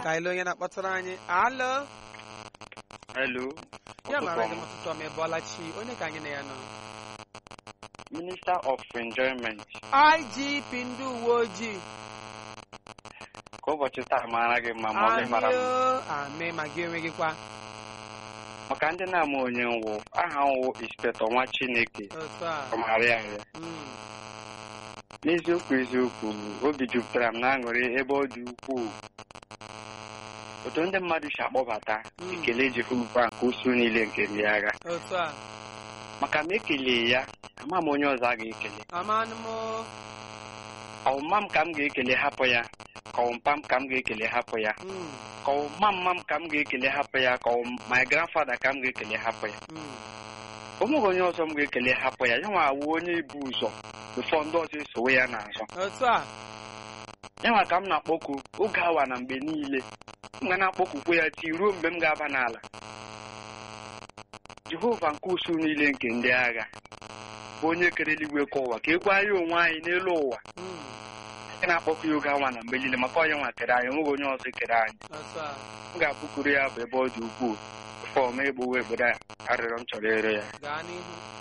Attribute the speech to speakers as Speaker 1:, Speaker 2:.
Speaker 1: ka anyị lee onye na-akpọtara anyị alo
Speaker 2: Hello.
Speaker 1: ya mara gị
Speaker 2: Ụtụtụ ọma.
Speaker 1: ụtụtụ ọma ịbọọla chi onye ka anyị na ya nọ
Speaker 2: Minister of Enjoyment.
Speaker 1: igp ndị uwe ojii
Speaker 2: Ka ụbọchị taa mara gị mma ma ọ gị mara m.
Speaker 1: amio ame ma gị enweghị kwa
Speaker 2: Maka ndị na-ama onye nwụ, aha nwụ Inspector nwa Chineke
Speaker 1: otu a
Speaker 2: ọmarịa ya.
Speaker 1: Mm,
Speaker 2: N'eziokwu eziokwu, obi jupụtara m n'aṅụrị ebe ọ dị ukwuu. Otu ndị mmadụ si akpọbata
Speaker 1: Mm.
Speaker 2: ekele Jehova nke usu niile nke ndị agha.
Speaker 1: otu a
Speaker 2: Maka ma ekele ya, ama m onye ọzọ a ga-ekele.
Speaker 1: amanụ m
Speaker 2: Ọmụma m ka m ga-ekele hapụ ya, ka ọmpa m ka m ga-ekele hapụ ya.
Speaker 1: Mm,
Speaker 2: ka ọma mma m ka m ga-ekele hapụ ya ka ọ my grandfather ka m ga-ekele hapụ ya
Speaker 1: mm,
Speaker 2: o nweghị onye ọzọ m ga-ekele hapụ ya ya nwa awụ onye ibu ụzọ befọ ndị ọzọ esowe ya n'azụ
Speaker 1: otu a
Speaker 2: ya nwa ka m na-akpọku oge awa na mgbe niile m ga na-akpọkukwe ya tii ruo mgbe m ga-aba n'ala jehova nke usu niile nke ndị agha bụ onye kere eluigwe ka ụwa ka ekwe anyị onwe anyị n'elu ụwa
Speaker 1: Mm,
Speaker 2: anyị na-akpọku ya oge awa na mgbe niile maka onye nwa kere anyị onweghị onye ọzọ kere anyị
Speaker 1: otu a
Speaker 2: m ga-apụkuru ya bụ ebe ọ dị ukwuu fọm egbuwe obodo a arịrịọ m chọrọ ịrịọ ya
Speaker 1: gaa n'ihu